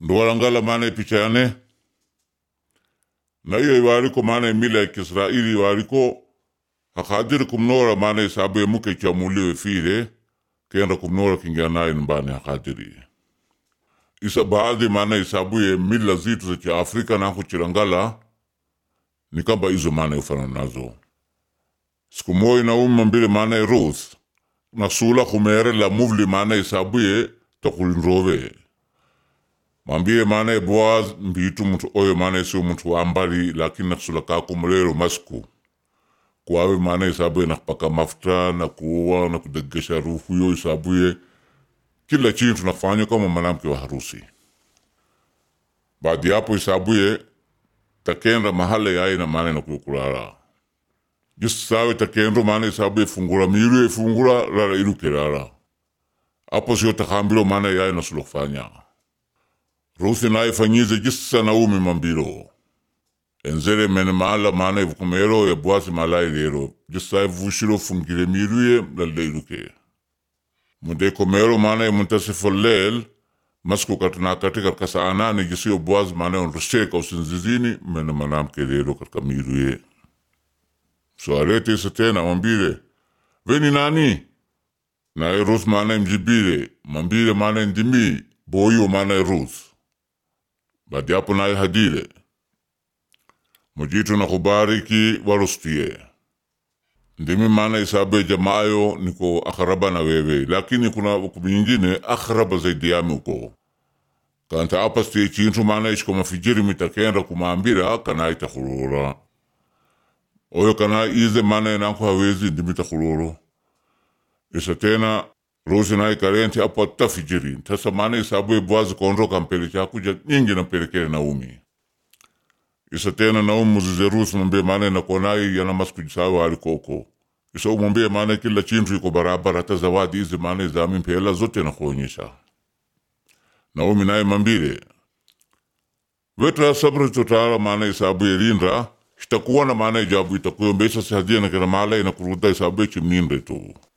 ndowarangala maana picha yane na iyo iwariko maana imila ya Kisraili iwariko hakadiri kumnora maana isabu ya muke chamuliwe file kenda kumnora kingianaye mbani hakadiri isa baadhi maana isabu ya mila zitu za kiafrika nako chirangala ni kamba izo maana ufana nazo siku moja na umma mbili maana ya Ruth nasula kumere la muvli maana isabu ya takulinrove mambie maana Boaz mbitu mtu oyo maana sio mtu wa ambali lakini nakusula kakumulero masku kwawe maana isabuye nakupaka mafuta na kuoa na kudegesha rufu yo isabuye kila chintu nafanya kama mwanamke wa harusi baadi yapo isabuye takenda mahala yaye na maana nakuyokulala jisi sawe takendo maana isabuye fungura miru ifungura lala ilukirara apo sio takambilo maana yaye nasula kufanya rusi naye fanyize jisa naumi mambiro enzere mene maala maana ivukumero ya bwasi malai lero jisa vushiro fungire miruye lalleiruke munde komero maana ya muntasifo lel masku katana katika kasa anani jisiyo bwasi maana ya onrusheka usinzizini mene manamke lero katika miruye so arete isa tena mambire veni nani na rus maana mjibire mambire maana ndimi boyo maana rus baadi yapo naye hadire mujitu na kubariki warustie ndimi maana isabe jamaayo niko akharaba na wewe lakini kuna hukumu nyingine akharaba zaidi yami uko kanta apastie chintu maana ishiko mafijiri mitakenda kumambira kana itakulura oyo kana ize maana nanko hawezi ndimi takuluro isa tena rosi naye karenti apo tafijiri tasa maana isabu bwazi kondro kampele chakuja nyingi nampelekele naumi isa tena naumu muzize rusi mwambie maana nakonai yana maskujisawe alikoko isa umwambie maana kila chintu iko barabara hata zawadi hizi maana zami mpela zote nakuonyesha naumi naye mambile wetra sabri tutara maana isabu yelinda itakuwa na maana ijabu itakuyombesa sihadia na kila mala inakuruda isabu chimninde tu